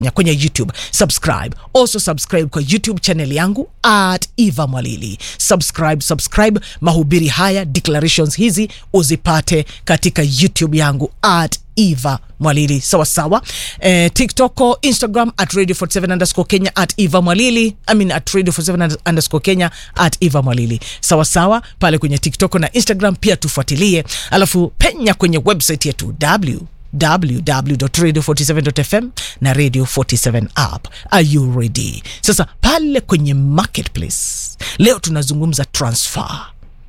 ya kwenye youtube subscribe also subscribe kwa youtube channel yangu at eva mwalili subscribe subscribe mahubiri haya declarations hizi uzipate katika youtube yangu at eva mwalili sawasawa eh, tiktok instagram at radio 47 underscore kenya at eva mwalili I mean at radio 47 underscore kenya at eva mwalili sawasawa pale kwenye tiktok na instagram pia tufuatilie alafu penya kwenye website yetu w www.radio47.fm na radio 47 app are you ready sasa pale kwenye marketplace leo tunazungumza transfer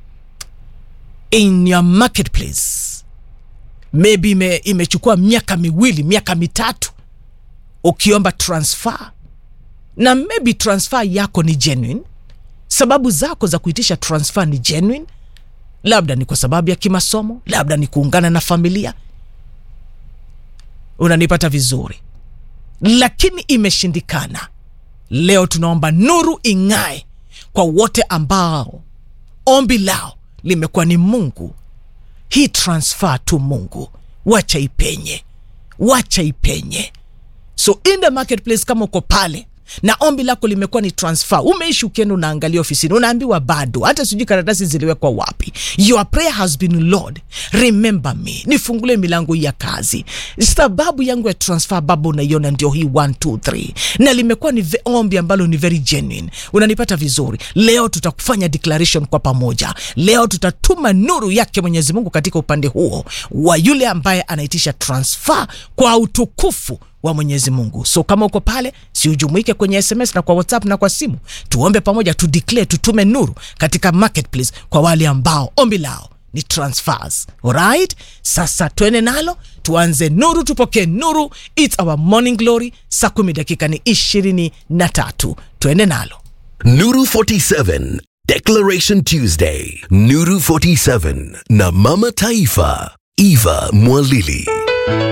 in your marketplace maybe ime, imechukua miaka miwili miaka mitatu ukiomba transfer na maybe transfer yako ni genuine sababu zako za kuitisha transfer ni genuine labda ni kwa sababu ya kimasomo labda ni kuungana na familia unanipata vizuri lakini imeshindikana leo tunaomba nuru ing'ae kwa wote ambao ombi lao limekuwa ni mungu hii transfer tu mungu wacha ipenye wacha ipenye so in the marketplace kama uko pale na ombi lako limekuwa ni transfer umeishi ukienda unaangalia ofisini unaambiwa bado hata sijui karatasi ziliwekwa wapi your prayer has been lord remember me nifungule milango ya kazi sababu yangu ya transfer baba unaiona ndio hii 123 na limekuwa ni ve- ombi ambalo ni very genuine unanipata vizuri leo tutakufanya declaration kwa pamoja leo tutatuma nuru yake mwenyezi mungu katika upande huo wa yule ambaye anaitisha transfer kwa utukufu wa mwenyezi mungu so kama uko pale si ujumuike kwenye sms na kwa whatsapp na kwa simu tuombe pamoja tu declare tutume nuru katika marketplace kwa wale ambao ombi lao ni transfers alright sasa twende nalo tuanze nuru tupokee nuru its our morning glory saa kumi dakika ni ishirini na tatu twende nalo Nuru 47 Declaration Tuesday Nuru 47 na Mama Taifa Eva Mwalili